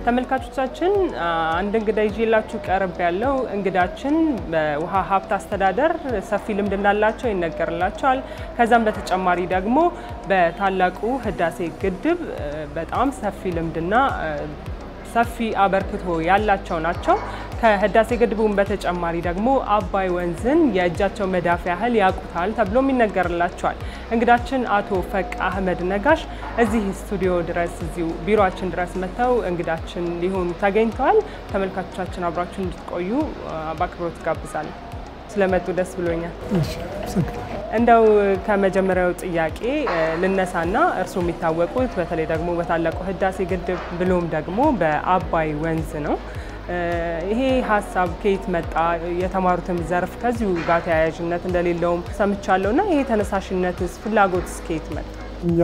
ተመልካቾቻችን አንድ እንግዳ ይዤላችሁ ቀርብ ያለው እንግዳችን በውሃ ሀብት አስተዳደር ሰፊ ልምድ እንዳላቸው ይነገርላቸዋል። ከዛም በተጨማሪ ደግሞ በታላቁ ህዳሴ ግድብ በጣም ሰፊ ልምድና ሰፊ አበርክቶ ያላቸው ናቸው። ከህዳሴ ግድቡን በተጨማሪ ደግሞ አባይ ወንዝን የእጃቸው መዳፍ ያህል ያውቁታል ተብሎም ይነገርላቸዋል። እንግዳችን አቶ ፈቅ አህመድ ነጋሽ እዚህ ስቱዲዮ ድረስ እዚሁ ቢሮችን ድረስ መጥተው እንግዳችን ሊሆኑ ተገኝተዋል። ተመልካቾቻችን አብራችሁ እንድትቆዩ በአክብሮት ጋብዛለሁ። ስለመጡ ደስ ብሎኛል። እንደው ከመጀመሪያው ጥያቄ ልነሳና እርስዎ የሚታወቁት በተለይ ደግሞ በታላቁ ህዳሴ ግድብ ብሎም ደግሞ በአባይ ወንዝ ነው። ይሄ ሀሳብ ከየት መጣ? የተማሩትም ዘርፍ ከዚሁ ጋር ተያያዥነት እንደሌለውም ሰምቻለሁ እና ይሄ ተነሳሽነትስ ፍላጎትስ ከየት መጣ? እኛ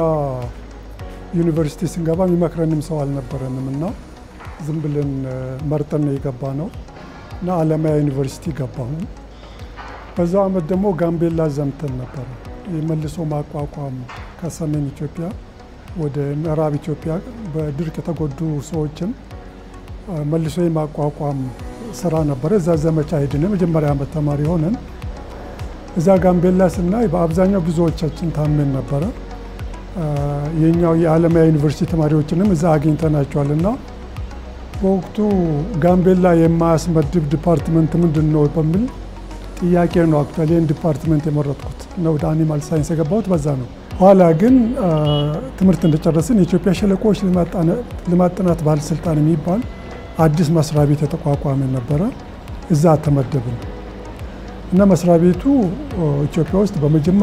ዩኒቨርሲቲ ስንገባ የሚመክረንም ሰው አልነበረንም እና ዝም ብለን መርጠን ነው የገባ ነው እና አለማያ ዩኒቨርሲቲ ገባሁ። በዛው አመት ደግሞ ጋምቤላ ዘምተን ነበረ። የመልሶ ማቋቋም ከሰሜን ኢትዮጵያ ወደ ምዕራብ ኢትዮጵያ በድርቅ የተጎዱ ሰዎችን መልሶ የማቋቋም ስራ ነበረ። እዛ ዘመቻ ሄድን። የመጀመሪያ ዓመት ተማሪ ሆነን እዛ ጋምቤላ ስናይ በአብዛኛው ብዙዎቻችን ታመን ነበረ። የኛው የአለማያ ዩኒቨርሲቲ ተማሪዎችንም እዛ አግኝተናቸዋል እና በወቅቱ ጋምቤላ የማያስመድብ ዲፓርትመንት ምንድን ነው በሚል ጥያቄ ነው አክቹዋሊ ይህን ዲፓርትመንት የመረጥኩት እና ወደ አኒማል ሳይንስ የገባሁት በዛ ነው። ኋላ ግን ትምህርት እንደጨረስን የኢትዮጵያ ሸለቆዎች ልማት ጥናት ባለስልጣን የሚባል አዲስ መስሪያ ቤት የተቋቋመ ነበረ። እዛ ተመደብን እና መስሪያ ቤቱ ኢትዮጵያ ውስጥ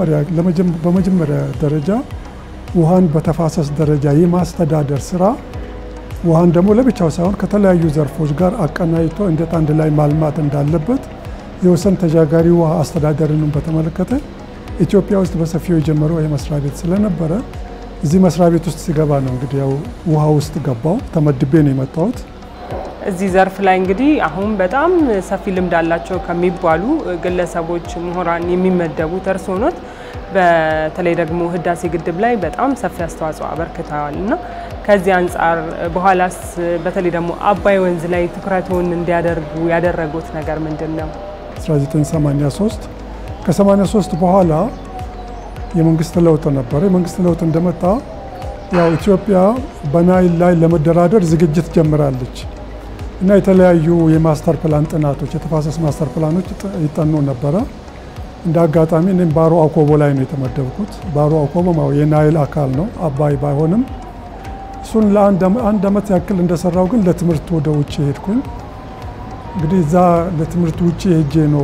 በመጀመሪያ ደረጃ ውሃን በተፋሰስ ደረጃ የማስተዳደር ስራ ውሃን ደግሞ ለብቻው ሳይሆን ከተለያዩ ዘርፎች ጋር አቀናጅቶ እንዴት አንድ ላይ ማልማት እንዳለበት የወሰን ተሻጋሪ ውሃ አስተዳደርንም በተመለከተ ኢትዮጵያ ውስጥ በሰፊው የጀመረው ይህ መስሪያ ቤት ስለነበረ እዚህ መስሪያ ቤት ውስጥ ሲገባ ነው እንግዲህ ያው ውሃ ውስጥ ገባው ተመድቤ ነው የመጣሁት። እዚህ ዘርፍ ላይ እንግዲህ አሁን በጣም ሰፊ ልምድ አላቸው ከሚባሉ ግለሰቦች፣ ምሁራን የሚመደቡት እርስዎ ኖት። በተለይ ደግሞ ህዳሴ ግድብ ላይ በጣም ሰፊ አስተዋጽኦ አበርክተዋል እና ከዚህ አንጻር በኋላስ በተለይ ደግሞ አባይ ወንዝ ላይ ትኩረቱን እንዲያደርጉ ያደረጉት ነገር ምንድን ነው? 1983 ከ83 በኋላ የመንግስት ለውጥ ነበረ። የመንግስት ለውጥ እንደመጣ ያው ኢትዮጵያ በናይል ላይ ለመደራደር ዝግጅት ጀምራለች እና የተለያዩ የማስተር ፕላን ጥናቶች የተፋሰስ ማስተር ፕላኖች ይጠኑ ነበረ። እንደ አጋጣሚ እኔም ባሮ አኮቦ ላይ ነው የተመደብኩት። ባሮ አኮቦ የናይል አካል ነው፣ አባይ ባይሆንም እሱን ለአንድ ዓመት ያክል እንደሰራው ግን ለትምህርት ወደ ውጭ ሄድኩኝ። እንግዲህ እዛ ለትምህርት ውጭ ሄጄ ነው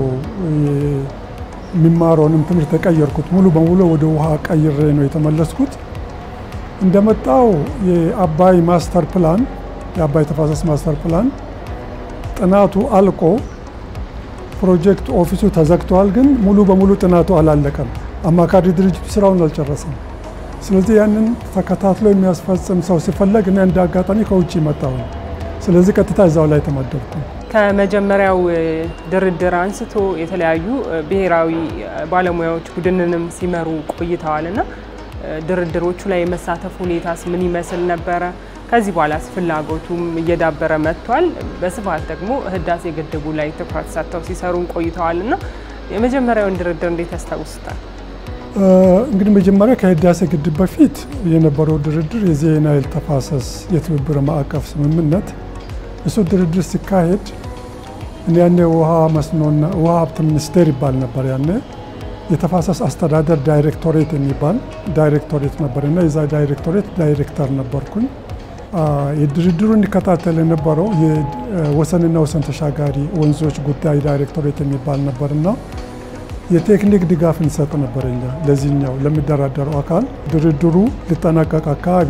የሚማረውንም ትምህርት የቀየርኩት። ሙሉ በሙሉ ወደ ውሃ ቀይሬ ነው የተመለስኩት። እንደመጣው የአባይ ማስተር ፕላን የአባይ ተፋሰስ ማስተር ፕላን ጥናቱ አልቆ ፕሮጀክት ኦፊሱ ተዘግተዋል። ግን ሙሉ በሙሉ ጥናቱ አላለቀም። አማካሪ ድርጅቱ ስራውን አልጨረሰም። ስለዚህ ያንን ተከታትሎ የሚያስፈጽም ሰው ሲፈለግ እኔ እንደ አጋጣሚ ከውጭ መጣሁ። ስለዚህ ቀጥታ እዛው ላይ ተመደብኩ። ከመጀመሪያው ድርድር አንስቶ የተለያዩ ብሔራዊ ባለሙያዎች ቡድንንም ሲመሩ ቆይተዋል እና ድርድሮቹ ላይ የመሳተፍ ሁኔታስ ምን ይመስል ነበረ? ከዚህ በኋላስ ፍላጎቱም እየዳበረ መጥቷል። በስፋት ደግሞ ህዳሴ ግድቡ ላይ ትኩረት ሰጥተው ሲሰሩን ቆይተዋል እና የመጀመሪያውን ድርድር እንዴት ያስታውሱታል? እንግዲህ መጀመሪያ ከህዳሴ ግድብ በፊት የነበረው ድርድር የዚህ የናይል ተፋሰስ የትብብር ማዕቀፍ ስምምነት እሱ ድርድር ሲካሄድ እኔ ያኔ ውሃ መስኖና ውሃ ሀብት ሚኒስቴር ይባል ነበር። ያኔ የተፋሰስ አስተዳደር ዳይሬክቶሬት የሚባል ዳይሬክቶሬት ነበርና የዛ ዳይሬክቶሬት ዳይሬክተር ነበርኩኝ። የድርድሩ እንዲከታተል የነበረው የወሰንና ወሰን ተሻጋሪ ወንዞች ጉዳይ ዳይሬክቶሬት የሚባል ነበርና የቴክኒክ ድጋፍ እንሰጥ ነበር እኛ ለዚህኛው ለሚደራደረው አካል። ድርድሩ ሊጠናቀቅ አካባቢ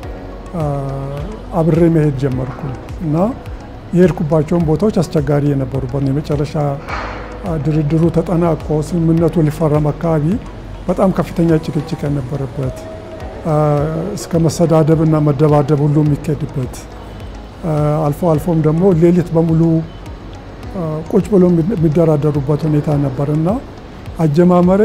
አብሬ መሄድ ጀመርኩ እና የሄድኩባቸውን ቦታዎች አስቸጋሪ የነበሩበት ነው። የመጨረሻ ድርድሩ ተጠናቆ ስምምነቱ ሊፈረም አካባቢ በጣም ከፍተኛ ጭቅጭቅ የነበረበት እስከ መሰዳደብ እና መደባደብ ሁሉ የሚካሄድበት አልፎ አልፎም ደግሞ ሌሊት በሙሉ ቁጭ ብሎ የሚደራደሩበት ሁኔታ ነበር እና አጀማመሬ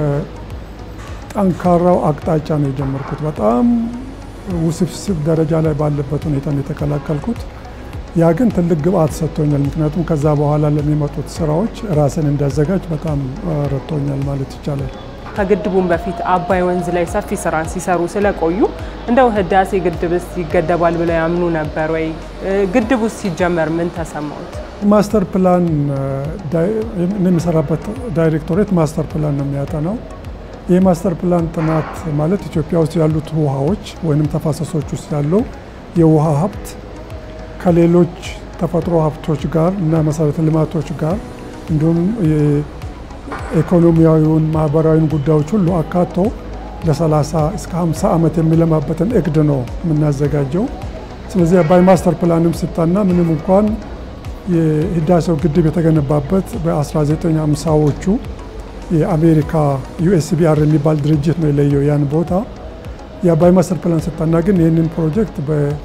ከጠንካራው አቅጣጫ ነው የጀመርኩት። በጣም ውስብስብ ደረጃ ላይ ባለበት ሁኔታ ነው የተቀላቀልኩት። ያ ግን ትልቅ ግብአት ሰጥቶኛል። ምክንያቱም ከዛ በኋላ ለሚመጡት ስራዎች ራስን እንዳዘጋጅ በጣም ረድቶኛል ማለት ይቻላል። ከግድቡም በፊት አባይ ወንዝ ላይ ሰፊ ስራን ሲሰሩ ስለቆዩ እንደው ህዳሴ ግድብስ ይገደባል ብለው ያምኑ ነበር ወይ? ግድቡስ ሲጀመር ምን ተሰማዎት? ማስተር ፕላን የሚሰራበት ዳይሬክቶሬት ማስተር ፕላን ነው የሚያጠናው። ይህ ማስተር ፕላን ጥናት ማለት ኢትዮጵያ ውስጥ ያሉት ውሃዎች ወይም ተፋሰሶች ውስጥ ያለው የውሃ ሀብት ከሌሎች ተፈጥሮ ሀብቶች ጋር እና መሰረተ ልማቶች ጋር እንዲሁም ኢኮኖሚያዊውን ማህበራዊን ጉዳዮች ሁሉ አካቶ ለ30 እስከ 50 ዓመት የሚለማበትን እቅድ ነው የምናዘጋጀው። ስለዚህ አባይ ማስተር ፕላንም ሲጠና ምንም እንኳን የህዳሴው ግድብ የተገነባበት በ1950ዎቹ የአሜሪካ ዩኤስቢአር የሚባል ድርጅት ነው የለየው ያን ቦታ። የአባይ ማስተር ፕላን ሲጠና ግን ይህንን ፕሮጀክት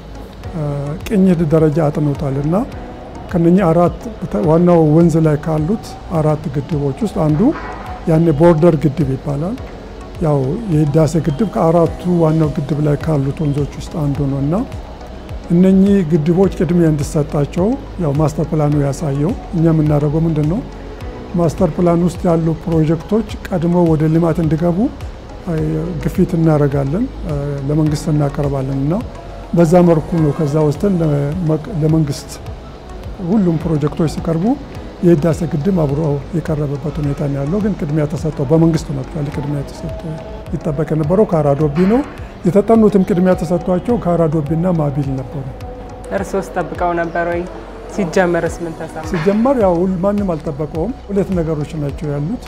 በቅኝት ደረጃ አጥኖታል እና ከነኚህ አራት ዋናው ወንዝ ላይ ካሉት አራት ግድቦች ውስጥ አንዱ ያኔ ቦርደር ግድብ ይባላል። ያው የህዳሴ ግድብ ከአራቱ ዋናው ግድብ ላይ ካሉት ወንዞች ውስጥ አንዱ ነው እና እነኚህ ግድቦች ቅድሚያ እንዲሰጣቸው ያው ማስተር ፕላኑ ያሳየው። እኛ የምናደርገው ምንድን ነው ማስተር ፕላን ውስጥ ያሉ ፕሮጀክቶች ቀድሞ ወደ ልማት እንዲገቡ ግፊት እናደርጋለን፣ ለመንግስት እናቀርባለን እና በዛ መልኩ ነው ከዛ ወስደን ለመንግስት ሁሉም ፕሮጀክቶች ሲቀርቡ የህዳሴ ግድብ አብሮ የቀረበበት ሁኔታ ነው ያለው። ግን ቅድሚያ ተሰጠው በመንግስት ነው አክቹዋሊ ቅድሚያ ተሰጠው። ይጠበቅ የነበረው ካራዶቢ ነው። የተጠኑትም ቅድሚያ ተሰጥቷቸው ካራዶቢና ማቢል ነበሩ። እርሶስ ጠብቀው ነበር ወይ? ሲጀመርስ ምን ተሰማ? ሲጀመር ያው ማንም አልጠበቀውም። ሁለት ነገሮች ናቸው ያሉት።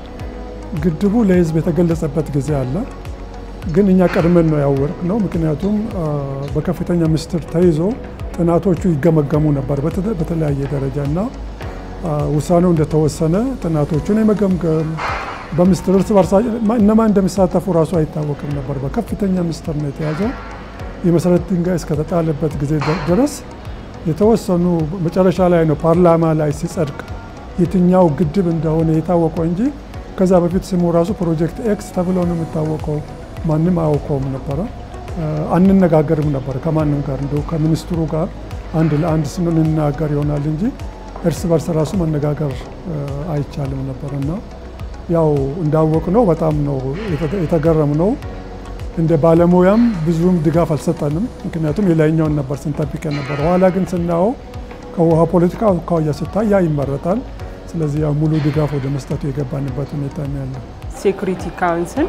ግድቡ ለህዝብ የተገለጸበት ጊዜ አለ። ግን እኛ ቀድመን ነው ያወቅ ነው። ምክንያቱም በከፍተኛ ምስጢር ተይዞ ጥናቶቹ ይገመገሙ ነበር በተለያየ ደረጃ እና ውሳኔው እንደተወሰነ ጥናቶቹን የመገምገም በምስጢር እርስ በርሳ እነማን እንደሚሳተፉ ራሱ አይታወቅም ነበር። በከፍተኛ ምስጢር ነው የተያዘው። የመሰረት ድንጋይ እስከተጣለበት ጊዜ ድረስ የተወሰኑ መጨረሻ ላይ ነው ፓርላማ ላይ ሲጸድቅ የትኛው ግድብ እንደሆነ የታወቀው እንጂ ከዛ በፊት ስሙ ራሱ ፕሮጀክት ኤክስ ተብሎ ነው የሚታወቀው። ማንም አያውቀውም ነበረ። አንነጋገርም ነበር ከማንም ጋር እንደ ከሚኒስትሩ ጋር አንድ ለአንድ ስም እንናገር ይሆናል እንጂ እርስ በርስ ራሱ መነጋገር አይቻልም ነበር እና ያው እንዳወቅ ነው በጣም ነው የተገረም ነው። እንደ ባለሙያም ብዙም ድጋፍ አልሰጠንም። ምክንያቱም የላይኛውን ነበር ስንጠብቅ ነበር። ኋላ ግን ስናየው ከውሃ ፖለቲካ አኳያ ስታይ ያ ይመረጣል። ስለዚህ ያው ሙሉ ድጋፍ ወደ መስጠቱ የገባንበት ሁኔታ ነው ያለው። ሴኩሪቲ ካውንስል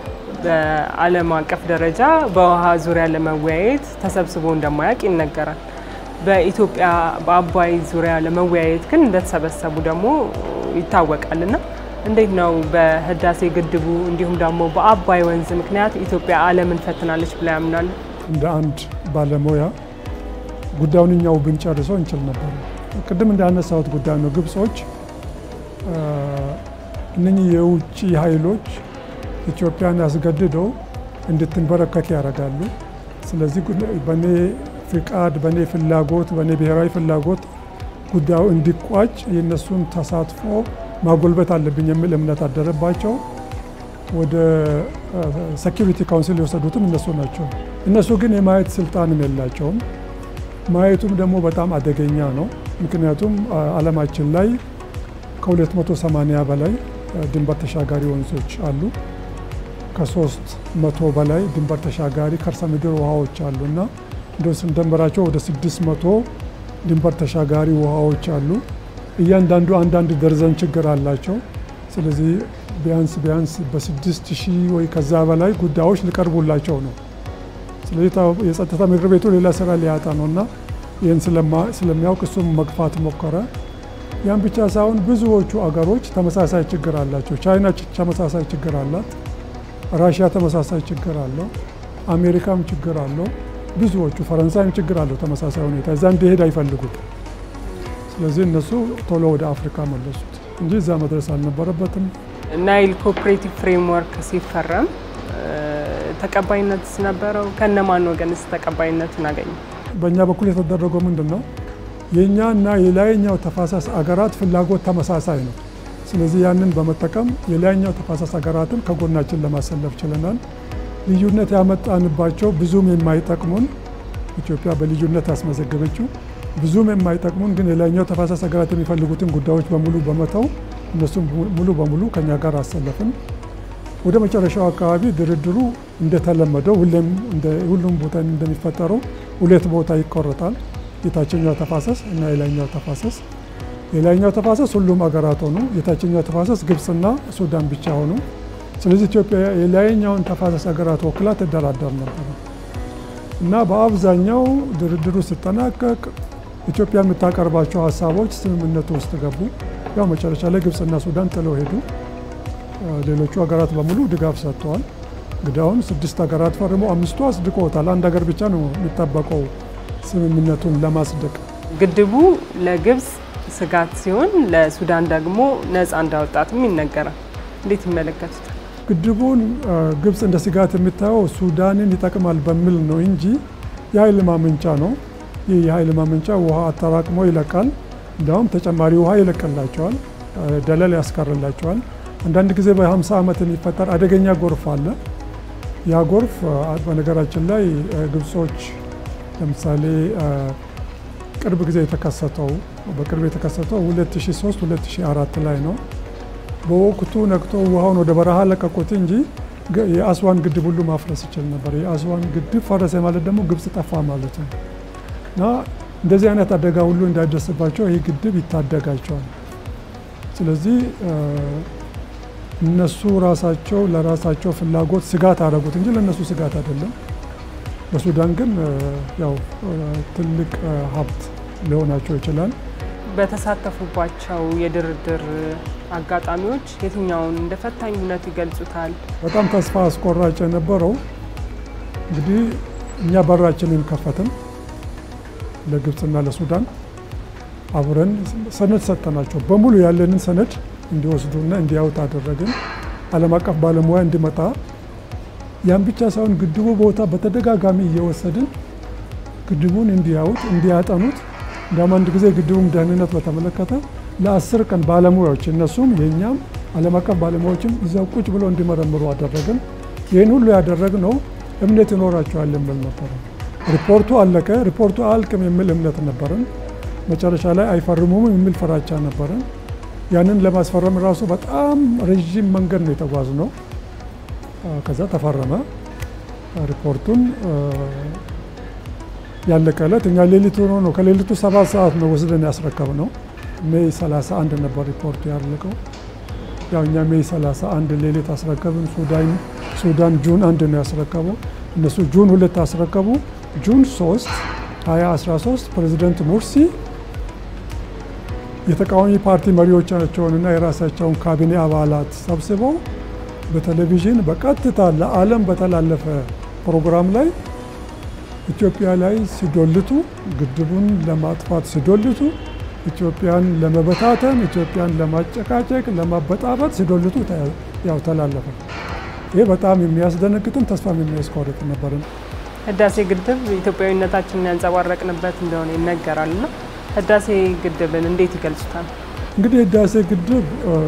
በዓለም አቀፍ ደረጃ በውሃ ዙሪያ ለመወያየት ተሰብስቦ እንደማያውቅ ይነገራል። በኢትዮጵያ በአባይ ዙሪያ ለመወያየት ግን እንደተሰበሰቡ ደግሞ ይታወቃል እና እንዴት ነው በህዳሴ ግድቡ እንዲሁም ደግሞ በአባይ ወንዝ ምክንያት ኢትዮጵያ ዓለምን ፈትናለች ብላ ያምናሉ? እንደ አንድ ባለሙያ ጉዳዩን እኛው ብንጨርሰው እንችል ነበር። ቅድም እንዳነሳሁት ጉዳይ ነው። ግብጾች እነኚህ የውጭ ኃይሎች ኢትዮጵያን አስገድደው እንድትንበረከክ ያደርጋሉ። ስለዚህ በእኔ ፍቃድ፣ በእኔ ፍላጎት፣ በእኔ ብሔራዊ ፍላጎት ጉዳዩ እንዲቋጭ የእነሱን ተሳትፎ ማጎልበት አለብኝ የሚል እምነት አደረባቸው። ወደ ሴኪሪቲ ካውንስል የወሰዱትም እነሱ ናቸው። እነሱ ግን የማየት ስልጣንም የላቸውም። ማየቱም ደግሞ በጣም አደገኛ ነው። ምክንያቱም ዓለማችን ላይ ከ280 በላይ ድንበር ተሻጋሪ ወንዞች አሉ። ከሶስት መቶ በላይ ድንበር ተሻጋሪ ከርሰ ምድር ውሃዎች አሉ እና እንደ ስንደምራቸው ወደ 600 ድንበር ተሻጋሪ ውሃዎች አሉ። እያንዳንዱ አንዳንድ ደርዘን ችግር አላቸው። ስለዚህ ቢያንስ ቢያንስ በስድስት ሺህ ወይ ከዛ በላይ ጉዳዮች ሊቀርቡላቸው ነው። ስለዚህ የጸጥታ ምክር ቤቱ ሌላ ስራ ሊያጣ ነው እና ይህን ስለሚያውቅ እሱም መግፋት ሞከረ። ያን ብቻ ሳይሆን ብዙዎቹ አገሮች ተመሳሳይ ችግር አላቸው። ቻይና ተመሳሳይ ችግር አላት። ራሽያ ተመሳሳይ ችግር አለው። አሜሪካም ችግር አለው። ብዙዎቹ ፈረንሳይም ችግር አለው ተመሳሳይ ሁኔታ። እዛ እንዲሄድ አይፈልጉም። ስለዚህ እነሱ ቶሎ ወደ አፍሪካ መለሱት እንጂ እዛ መድረስ አልነበረበትም። ናይል ኮኦፕሬቲቭ ፍሬምወርክ ሲፈረም ተቀባይነት ነበረው? ከነማን ወገንስ ተቀባይነቱን አገኘ? በእኛ በኩል የተደረገው ምንድን ነው? የእኛ እና የላይኛው ተፋሰስ አገራት ፍላጎት ተመሳሳይ ነው። ስለዚህ ያንን በመጠቀም የላይኛው ተፋሰስ ሀገራትን ከጎናችን ለማሰለፍ ችለናል። ልዩነት ያመጣንባቸው ብዙም የማይጠቅሙን ኢትዮጵያ በልዩነት ያስመዘገበችው ብዙም የማይጠቅሙን ግን የላይኛው ተፋሰስ ሀገራት የሚፈልጉትን ጉዳዮች በሙሉ በመተው እነሱም ሙሉ በሙሉ ከኛ ጋር አሰለፍን። ወደ መጨረሻው አካባቢ ድርድሩ እንደተለመደው ሁሌም ሁሉም ቦታ እንደሚፈጠረው ሁለት ቦታ ይቆረጣል። የታችኛው ተፋሰስ እና የላይኛው ተፋሰስ። የላይኛው ተፋሰስ ሁሉም አገራት ሆኑ፣ የታችኛው ተፋሰስ ግብፅና ሱዳን ብቻ ሆኑ። ስለዚህ ኢትዮጵያ የላይኛውን ተፋሰስ ሀገራት ወክላ ትደራደር ነበር እና በአብዛኛው ድርድሩ ሲጠናቀቅ ኢትዮጵያ የምታቀርባቸው ሀሳቦች ስምምነቱ ውስጥ ገቡ። ያው መጨረሻ ላይ ግብፅና ሱዳን ጥለው ሄዱ። ሌሎቹ ሀገራት በሙሉ ድጋፍ ሰጥተዋል። እንግዲህ አሁን ስድስት ሀገራት ፈርሞ አምስቱ አጽድቆታል። አንድ ሀገር ብቻ ነው የሚጠበቀው ስምምነቱን ለማጽደቅ። ግድቡ ለግብፅ ስጋት ሲሆን ለሱዳን ደግሞ ነፃ እንዳወጣትም ይነገራል። እንዴት ይመለከቱታል? ግድቡን ግብፅ እንደ ስጋት የምታየው ሱዳንን ይጠቅማል በሚል ነው እንጂ የኃይል ማመንጫ ነው። ይህ የኃይል ማመንጫ ውሃ አጠራቅሞ ይለቃል። እንዲያውም ተጨማሪ ውሃ ይለቅላቸዋል፣ ደለል ያስቀርላቸዋል። አንዳንድ ጊዜ በ50 ዓመት የሚፈጠር አደገኛ ጎርፍ አለ። ያ ጎርፍ በነገራችን ላይ ግብጾች ለምሳሌ ቅርብ ጊዜ የተከሰተው በቅርብ የተከሰተው 2003 2004 ላይ ነው። በወቅቱ ነቅቶ ውሃውን ወደ በረሃ ለቀቁት እንጂ የአስዋን ግድብ ሁሉ ማፍረስ ይችል ነበር። የአስዋን ግድብ ፈረሰ ማለት ደግሞ ግብጽ ጠፋ ማለት ነው እና እንደዚህ አይነት አደጋ ሁሉ እንዳይደርስባቸው ይህ ግድብ ይታደጋቸዋል። ስለዚህ እነሱ ራሳቸው ለራሳቸው ፍላጎት ስጋት አደረጉት እንጂ ለእነሱ ስጋት አይደለም። ለሱዳን ግን ያው ትልቅ ሀብት ሊሆናቸው ይችላል። በተሳተፉባቸው የድርድር አጋጣሚዎች የትኛውን እንደ ፈታኝነት ይገልጹታል? በጣም ተስፋ አስቆራጭ የነበረው እንግዲህ እኛ በራችንን ከፈትን ለግብፅና ለሱዳን አብረን ሰነድ ሰጠናቸው። በሙሉ ያለንን ሰነድ እንዲወስዱና እንዲያዩት አደረግን። ዓለም አቀፍ ባለሙያ እንዲመጣ ያን ብቻ ሳይሆን ግድቡ ቦታ በተደጋጋሚ እየወሰድን ግድቡን እንዲያዩት እንዲያጠኑት እንዲያውም አንድ ጊዜ ግድቡም ደህንነት በተመለከተ ለአስር ቀን ባለሙያዎች እነሱም የእኛም ዓለም አቀፍ ባለሙያዎችም እዛው ቁጭ ብለው እንዲመረምሩ አደረግን። ይህን ሁሉ ያደረግነው እምነት ይኖራቸዋል የሚል ነበረ። ሪፖርቱ አለቀ። ሪፖርቱ አያልቅም የሚል እምነት ነበረን። መጨረሻ ላይ አይፈርሙም የሚል ፍራቻ ነበረን። ያንን ለማስፈረም ራሱ በጣም ረዥም መንገድ ነው የተጓዝነው። ከዛ ተፈረመ ሪፖርቱን ያለቀ ዕለት እኛ ሌሊት ሆኖ ነው ከሌሊቱ ሰባት ሰዓት ነው ወስደን ያስረከብ ነው። ሜይ 31 ነበር ሪፖርቱ ያለቀው። ያው እኛ ሜይ 31 ሌሊት አስረከብን። ሱዳን ጁን አንድ ነው ያስረከበው። እነሱ ጁን ሁለት አስረከቡ። ጁን 3 2013 ፕሬዚደንት ሙርሲ የተቃዋሚ ፓርቲ መሪዎቻቸውንና የራሳቸውን ካቢኔ አባላት ሰብስበው በቴሌቪዥን በቀጥታ ለዓለም በተላለፈ ፕሮግራም ላይ ኢትዮጵያ ላይ ሲዶልቱ ግድቡን ለማጥፋት ሲዶልቱ ኢትዮጵያን ለመበታተን ኢትዮጵያን ለማጨቃጨቅ ለማበጣበጥ ሲዶልቱ ያው ተላለፈ። ይህ በጣም የሚያስደነግጥም ተስፋም የሚያስቆርጥ ነበርም። ህዳሴ ግድብ ኢትዮጵያዊነታችንን ያንጸባረቅንበት እንደሆነ ይነገራል እና ህዳሴ ግድብን እንዴት ይገልጹታል? እንግዲህ ህዳሴ ግድብ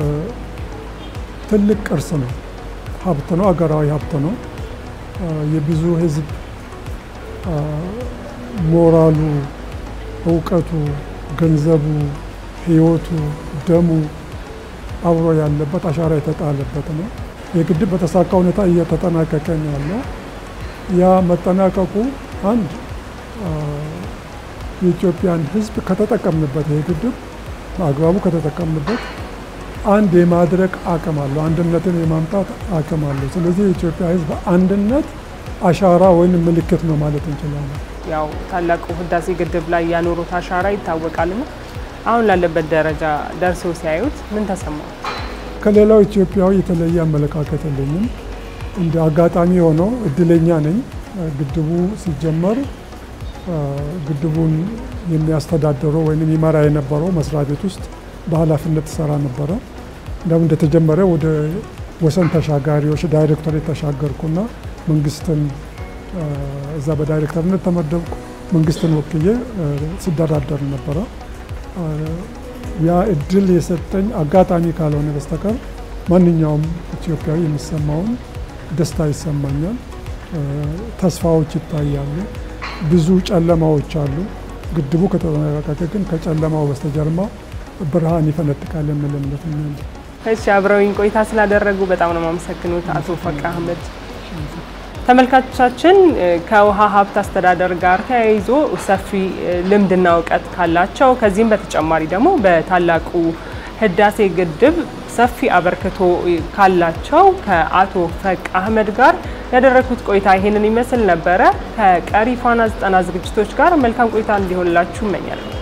ትልቅ ቅርስ ነው፣ ሀብት ነው፣ አገራዊ ሀብት ነው። የብዙ ህዝብ ሞራሉ፣ እውቀቱ፣ ገንዘቡ፣ ህይወቱ፣ ደሙ አብሮ ያለበት አሻራ የተጣለበት ነው። የግድብ በተሳካ ሁኔታ እየተጠናቀቀ ነው ያለው። ያ መጠናቀቁ አንድ የኢትዮጵያን ህዝብ ከተጠቀምንበት ይሄ ግድብ በአግባቡ ከተጠቀምንበት አንድ የማድረግ አቅም አለው፣ አንድነትን የማምጣት አቅም አለው። ስለዚህ የኢትዮጵያ ህዝብ አንድነት አሻራ ወይም ምልክት ነው ማለት እንችላለን። ያው ታላቁ ህዳሴ ግድብ ላይ ያኖሩት አሻራ ይታወቃልና አሁን ላለበት ደረጃ ደርሰው ሲያዩት ምን ተሰማው? ከሌላው ኢትዮጵያዊ የተለየ አመለካከት የለኝም። እንደ አጋጣሚ ሆነው እድለኛ ነኝ። ግድቡ ሲጀመር ግድቡን የሚያስተዳድረው ወይም ይመራ የነበረው መስሪያ ቤት ውስጥ በኃላፊነት ሰራ ነበረ። እንደውም እንደተጀመረ ወደ ወሰን ተሻጋሪዎች ዳይሬክቶሬት ተሻገርኩና መንግስትን እዛ በዳይሬክተርነት ተመደብኩ። መንግስትን ወክዬ ሲደራደር ነበረ። ያ እድል የሰጠኝ አጋጣሚ ካልሆነ በስተቀር ማንኛውም ኢትዮጵያዊ የሚሰማውን ደስታ ይሰማኛል። ተስፋዎች ይታያሉ። ብዙ ጨለማዎች አሉ። ግድቡ ከተጠናቀቀ ግን ከጨለማው በስተጀርባ ብርሃን ይፈነጥቃል የሚል እምነት ነው ያለኝ። እሺ አብረውኝ ቆይታ ስላደረጉ በጣም ነው የማመሰግኑት አቶ ፈቃ አህመድ። ተመልካቾቻችን ከውሃ ሀብት አስተዳደር ጋር ተያይዞ ሰፊ ልምድና እውቀት ካላቸው ከዚህም በተጨማሪ ደግሞ በታላቁ ህዳሴ ግድብ ሰፊ አበርክቶ ካላቸው ከአቶ ፈቅ አህመድ ጋር ያደረግኩት ቆይታ ይሄንን ይመስል ነበረ። ከቀሪ ፋና ዘጠና ዝግጅቶች ጋር መልካም ቆይታ እንዲሆንላችሁ እመኛለሁ።